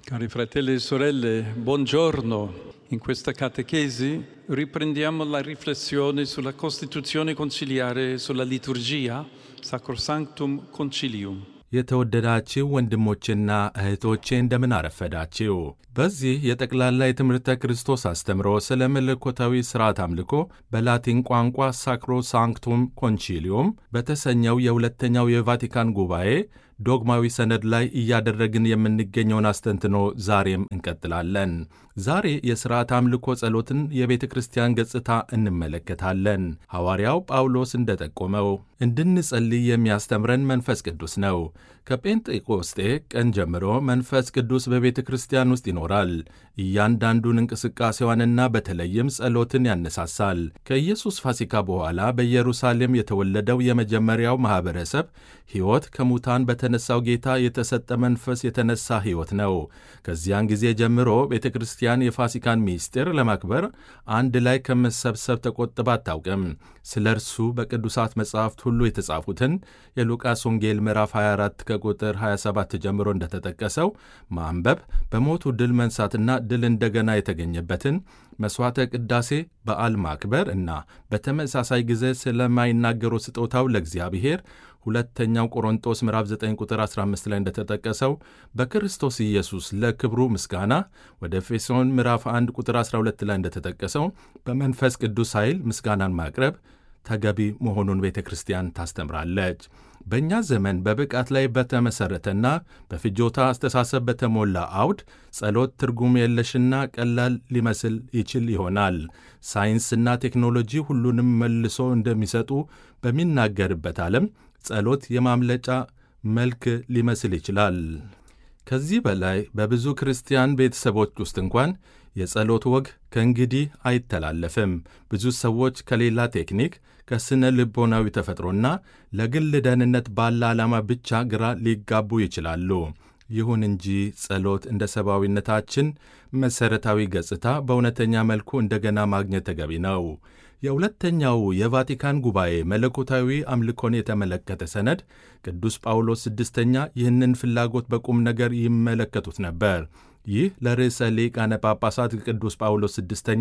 Cari fratelli e sorelle, buongiorno. In questa catechesi riprendiamo la riflessione sulla Costituzione conciliare e sulla liturgia Sacrosanctum Concilium. የተወደዳችሁ ወንድሞችና እህቶቼ እንደምን አረፈዳችሁ። በዚህ የጠቅላላ የትምህርተ ክርስቶስ አስተምሮ ስለ መለኮታዊ ሥርዓት አምልኮ በላቲን ቋንቋ ሳክሮ ሳንክቱም ኮንቺሊዮም በተሰኘው የሁለተኛው የቫቲካን ጉባኤ ዶግማዊ ሰነድ ላይ እያደረግን የምንገኘውን አስተንትኖ ዛሬም እንቀጥላለን። ዛሬ የሥርዓት አምልኮ ጸሎትን የቤተ ክርስቲያን ገጽታ እንመለከታለን። ሐዋርያው ጳውሎስ እንደጠቆመው እንድንጸልይ የሚያስተምረን መንፈስ ቅዱስ ነው። ከጴንጤቆስጤ ቀን ጀምሮ መንፈስ ቅዱስ በቤተ ክርስቲያን ውስጥ ይኖራል። እያንዳንዱን እንቅስቃሴዋንና በተለይም ጸሎትን ያነሳሳል። ከኢየሱስ ፋሲካ በኋላ በኢየሩሳሌም የተወለደው የመጀመሪያው ማኅበረሰብ ሕይወት ከሙታን በተነሳው ጌታ የተሰጠ መንፈስ የተነሳ ሕይወት ነው። ከዚያን ጊዜ ጀምሮ ቤተ ክርስቲያን የፋሲካን ምስጢር ለማክበር አንድ ላይ ከመሰብሰብ ተቆጥባ አታውቅም። ስለ እርሱ በቅዱሳት መጻሕፍት ሁሉ የተጻፉትን የሉቃስ ወንጌል ምዕራፍ 24 ከቁጥር 27 ጀምሮ እንደተጠቀሰው ማንበብ፣ በሞቱ ድል መንሳትና ድል እንደገና የተገኘበትን መሥዋዕተ ቅዳሴ በዓል ማክበር እና በተመሳሳይ ጊዜ ስለማይናገሩ ስጦታው ለእግዚአብሔር ሁለተኛው ቆሮንጦስ ምዕራፍ 9 ቁጥር 15 ላይ እንደተጠቀሰው በክርስቶስ ኢየሱስ ለክብሩ ምስጋና ወደ ኤፌሶን ምዕራፍ 1 ቁጥር 12 ላይ እንደተጠቀሰው በመንፈስ ቅዱስ ኃይል ምስጋናን ማቅረብ ተገቢ መሆኑን ቤተ ክርስቲያን ታስተምራለች። በእኛ ዘመን በብቃት ላይ በተመሠረተና በፍጆታ አስተሳሰብ በተሞላ አውድ ጸሎት ትርጉም የለሽና ቀላል ሊመስል ይችል ይሆናል። ሳይንስና ቴክኖሎጂ ሁሉንም መልሶ እንደሚሰጡ በሚናገርበት ዓለም ጸሎት የማምለጫ መልክ ሊመስል ይችላል። ከዚህ በላይ በብዙ ክርስቲያን ቤተሰቦች ውስጥ እንኳን የጸሎት ወግ ከእንግዲህ አይተላለፍም። ብዙ ሰዎች ከሌላ ቴክኒክ፣ ከስነ ልቦናዊ ተፈጥሮና ለግል ደህንነት ባለ ዓላማ ብቻ ግራ ሊጋቡ ይችላሉ። ይሁን እንጂ ጸሎት እንደ ሰብአዊነታችን መሠረታዊ ገጽታ በእውነተኛ መልኩ እንደገና ማግኘት ተገቢ ነው። የሁለተኛው የቫቲካን ጉባኤ መለኮታዊ አምልኮን የተመለከተ ሰነድ ቅዱስ ጳውሎስ ስድስተኛ ይህንን ፍላጎት በቁም ነገር ይመለከቱት ነበር። ይህ ለርዕሰ ሊቃነ ጳጳሳት ቅዱስ ጳውሎስ ስድስተኛ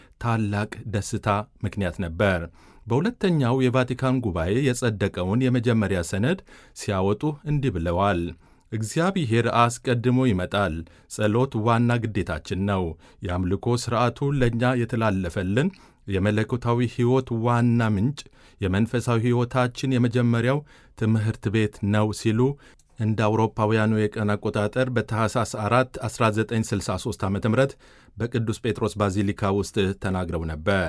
ታላቅ ደስታ ምክንያት ነበር። በሁለተኛው የቫቲካን ጉባኤ የጸደቀውን የመጀመሪያ ሰነድ ሲያወጡ እንዲህ ብለዋል። እግዚአብሔር አስቀድሞ ይመጣል። ጸሎት ዋና ግዴታችን ነው። የአምልኮ ሥርዓቱ ለእኛ የተላለፈልን የመለኮታዊ ሕይወት ዋና ምንጭ፣ የመንፈሳዊ ሕይወታችን የመጀመሪያው ትምህርት ቤት ነው ሲሉ እንደ አውሮፓውያኑ የቀን አቆጣጠር በታህሳስ 4 1963 ዓ ም በቅዱስ ጴጥሮስ ባዚሊካ ውስጥ ተናግረው ነበር።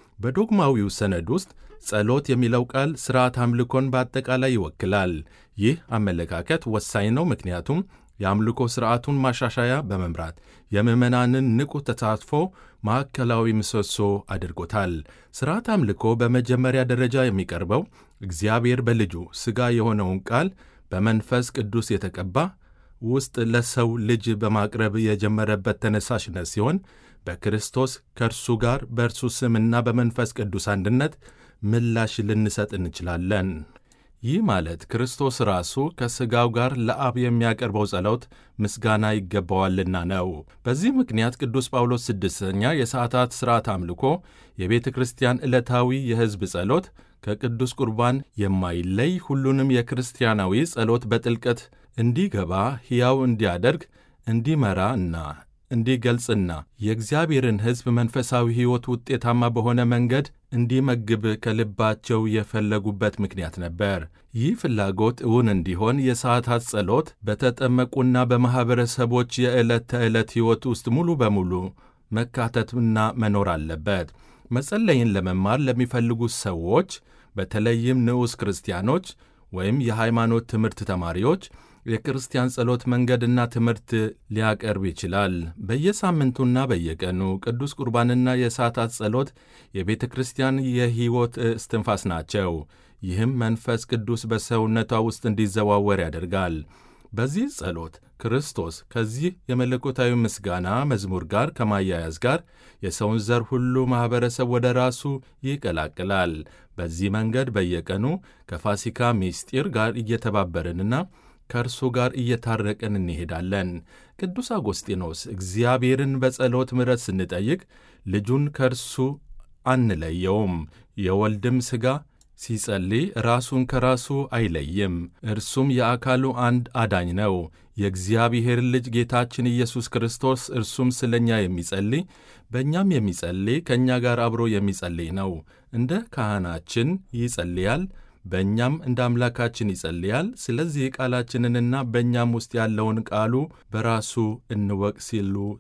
በዶግማዊው ሰነድ ውስጥ ጸሎት የሚለው ቃል ሥርዓት አምልኮን በአጠቃላይ ይወክላል። ይህ አመለካከት ወሳኝ ነው፣ ምክንያቱም የአምልኮ ሥርዓቱን ማሻሻያ በመምራት የምዕመናንን ንቁ ተሳትፎ ማዕከላዊ ምሰሶ አድርጎታል። ሥርዓት አምልኮ በመጀመሪያ ደረጃ የሚቀርበው እግዚአብሔር በልጁ ሥጋ የሆነውን ቃል በመንፈስ ቅዱስ የተቀባ ውስጥ ለሰው ልጅ በማቅረብ የጀመረበት ተነሳሽነት ሲሆን በክርስቶስ ከእርሱ ጋር በእርሱ ስምና በመንፈስ ቅዱስ አንድነት ምላሽ ልንሰጥ እንችላለን። ይህ ማለት ክርስቶስ ራሱ ከሥጋው ጋር ለአብ የሚያቀርበው ጸሎት ምስጋና ይገባዋልና ነው። በዚህ ምክንያት ቅዱስ ጳውሎስ ስድስተኛ የሰዓታት ሥርዓት አምልኮ የቤተ ክርስቲያን ዕለታዊ የሕዝብ ጸሎት ከቅዱስ ቁርባን የማይለይ ሁሉንም የክርስቲያናዊ ጸሎት በጥልቀት እንዲገባ ሕያው እንዲያደርግ እንዲመራ እና እንዲገልጽና የእግዚአብሔርን ሕዝብ መንፈሳዊ ሕይወት ውጤታማ በሆነ መንገድ እንዲመግብ ከልባቸው የፈለጉበት ምክንያት ነበር። ይህ ፍላጎት እውን እንዲሆን የሰዓታት ጸሎት በተጠመቁና በማኅበረሰቦች የዕለት ተዕለት ሕይወት ውስጥ ሙሉ በሙሉ መካተትና መኖር አለበት። መጸለይን ለመማር ለሚፈልጉ ሰዎች በተለይም ንዑስ ክርስቲያኖች ወይም የሃይማኖት ትምህርት ተማሪዎች የክርስቲያን ጸሎት መንገድና ትምህርት ሊያቀርብ ይችላል። በየሳምንቱና በየቀኑ ቅዱስ ቁርባንና የሰዓታት ጸሎት የቤተ ክርስቲያን የሕይወት እስትንፋስ ናቸው። ይህም መንፈስ ቅዱስ በሰውነቷ ውስጥ እንዲዘዋወር ያደርጋል። በዚህ ጸሎት ክርስቶስ ከዚህ የመለኮታዊ ምስጋና መዝሙር ጋር ከማያያዝ ጋር የሰውን ዘር ሁሉ ማኅበረሰብ ወደ ራሱ ይቀላቅላል። በዚህ መንገድ በየቀኑ ከፋሲካ ምስጢር ጋር እየተባበርንና ከእርሱ ጋር እየታረቅን እንሄዳለን። ቅዱስ አጎስጢኖስ እግዚአብሔርን በጸሎት ምሕረት ስንጠይቅ ልጁን ከእርሱ አንለየውም። የወልድም ሥጋ ሲጸልይ ራሱን ከራሱ አይለይም። እርሱም የአካሉ አንድ አዳኝ ነው። የእግዚአብሔር ልጅ ጌታችን ኢየሱስ ክርስቶስ እርሱም ስለ እኛ የሚጸልይ በእኛም የሚጸልይ ከእኛ ጋር አብሮ የሚጸልይ ነው። እንደ ካህናችን ይጸልያል፣ በእኛም እንደ አምላካችን ይጸልያል። ስለዚህ ቃላችንንና በእኛም ውስጥ ያለውን ቃሉ በራሱ እንወቅ ሲሉ